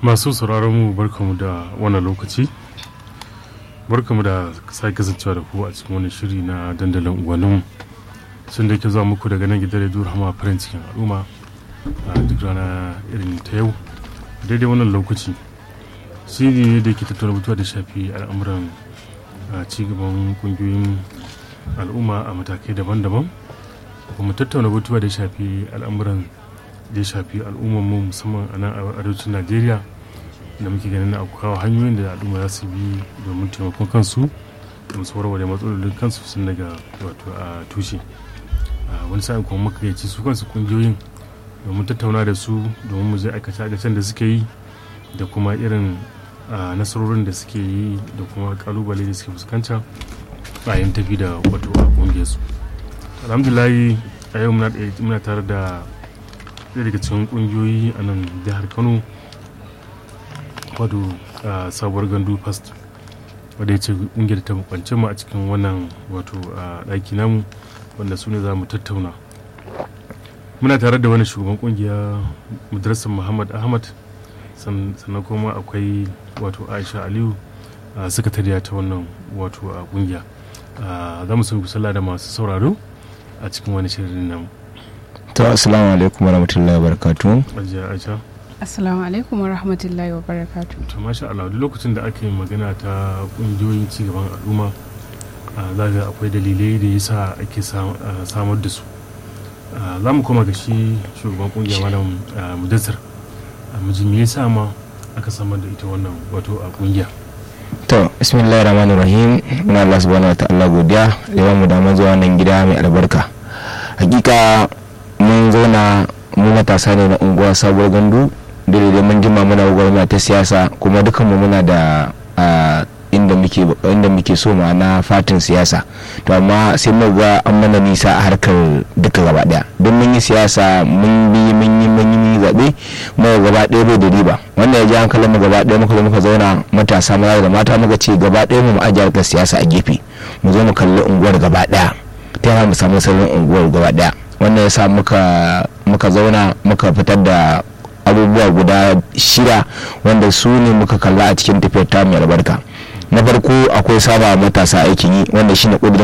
masu sauraron mu barkamu da wannan lokaci barkamu da sake kasancewa da ku a cikin wani shiri na dandalin unguwannin sun da ke zuwa muku daga nan gidan rediyo rahama farin cikin al'umma a duk rana irin ta yau daidai wannan lokaci shiri ne da ke tattauna mutuwa da shafi al'amuran cigaban kungiyoyin al'umma a matakai daban-daban kuma tattauna mutuwa da shafi al'amuran da ya shafi mu musamman a nan a arewacin najeriya da muke ganin na kawo hanyoyin da al'umma za su bi domin taimakon kansu da musu warware matsalolin kansu sun daga wato a tushe wani sa'in kuma muka gaici su kansu kungiyoyin domin tattauna da su domin mu je aikace aikacen da suke yi da kuma irin nasarorin da suke yi da kuma kalubale da suke fuskanta a yin tafi da wato a kungiyarsu alhamdulahi a yau muna tare da ɗaya daga cikin ƙungiyoyi a nan jihar kano wato sabuwar gandu fast wadda ya ce ƙungiyar ta kwance mu a cikin wannan wato ɗaki namu wanda su ne za mu tattauna muna tare da wani shugaban ƙungiya madrasar muhammad ahmad sannan kuma akwai wato aisha aliyu sakatariya ta wannan wato ƙungiya za mu sun sallah da masu sauraro a cikin wani shirin namu to assalamu alaikum warahmatullahi wabarakatuh ajiya aisha assalamu alaikum warahmatullahi wabarakatuh to masha Allah duk lokacin da ake magana ta kungiyoyin cigaban al'umma za ga akwai dalilai da yasa ake samar da su za mu koma ga shi shugaban kungiya malam mudassar mijin me yasa ma aka samar da ita wannan wato a kungiya to bismillahir rahmanir rahim muna Allah subhanahu wataala godiya da mu da zuwa nan gida mai albarka hakika mun zauna mu matasa ne na unguwa sabuwar gandu daidai mun jima muna gwamnati ta siyasa kuma dukanmu muna da inda muke inda muke so ma'ana fatin siyasa to amma sai mu ga an mana nisa a harkar duka gaba daya don mun yi siyasa mun bi mun yi mun yi zabe mu gaba daya bai da riba wannan ya ji hankalin mu gaba daya muka zo muka zauna matasa maza da mata muka ce gaba daya mu ajiye harkar siyasa a gefe mu zo mu kalli unguwar gaba daya ta yana mu samu sauran unguwar gaba daya wannan ya sa muka zauna muka fitar da abubuwa guda shida wanda su ne muka kalla a cikin tafiyar ta mai albarka na farko akwai saba matasa aikin yi wanda shine kudirin